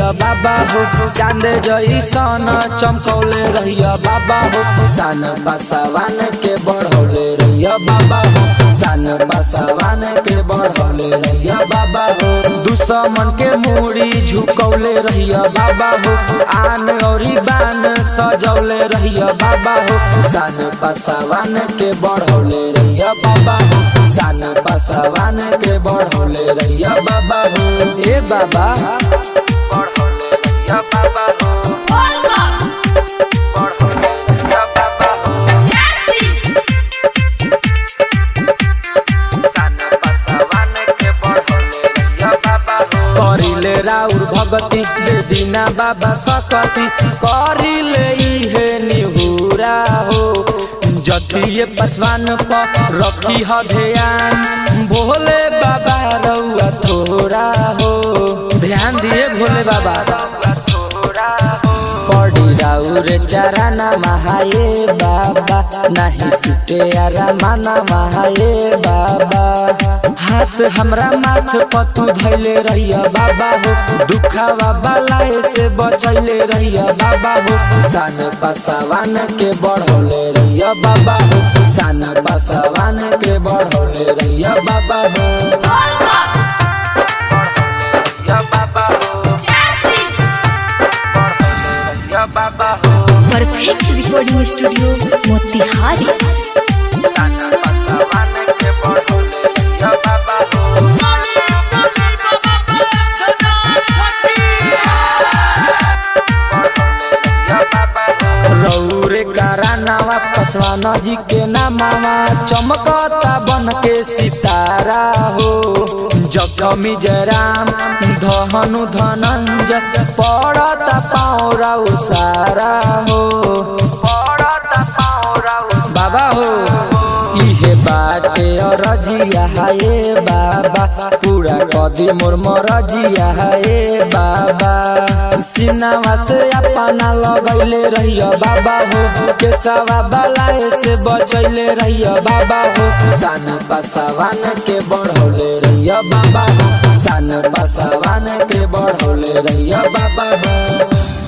रहिया बाबा हो चांद जैसन चमकौले रहिया बाबा हो सान पासवान के बढ़ौले रहिया बाबा हो सान पासवान के बढ़ौले रहिया बाबा हो दुश्मन के मूड़ी झुकौले रहिया बाबा हो आन औरी बान सजौले रहिया बाबा हो सान पासवान के बढ़ौले रहिया बाबा हो सान पासवान के बढ़ौले रहिया बाबा हो ए बाबा बढ़ौले रहिया बाबा हो Olga, बढ़ौले रहिया बाबा हो Nancy, करिले राउर भगति दीना बाबा सकती करिले इहे निहुरा हो जतिये पसवान पर रखी ह ध्यान भोले बाबा रउआ थोड़ा हो ध्यान दिए भोले बाबा पड़ी राउर चरण महाये बाबा नहीं टूटे आरा माना महाये बाबा हाथ हमरा माथ पतू धैले रहिया बाबा हो दुखावा बलाए से बचैले रहिया बाबा हो सान पासवान के बढ़ौले रहिया बाबा हो सान पासवान के बढ़ौले रहिया बाबा हो Olga, रहिया बाबा हो Nancy, रहिया बाबा हो परफेक्ट रिकॉर्डिंग स्टूडियो मोतिहारी सान पासवान के बढ़ौले रहिया बाबा हो रौरे करानावा पसवाना जी के नामावा चमकता बन के सितारा हो जखमी जयराम धनु धनंजय पड़ता पाँव सारा हो पड़ता पाँव बाबा हो इहे बाटे रजिया हाये बाबा पूरा कदी मोर मरजिया हाये बाबा सिनावा से अपना लगैले रहिया बाबा हो केसवा बलाए से बचैले रहिया बाबा हो सान पासवान के बढ़ौले रहिया बाबा हो सान पासवान के बढ़ौले रहिया बाबा हो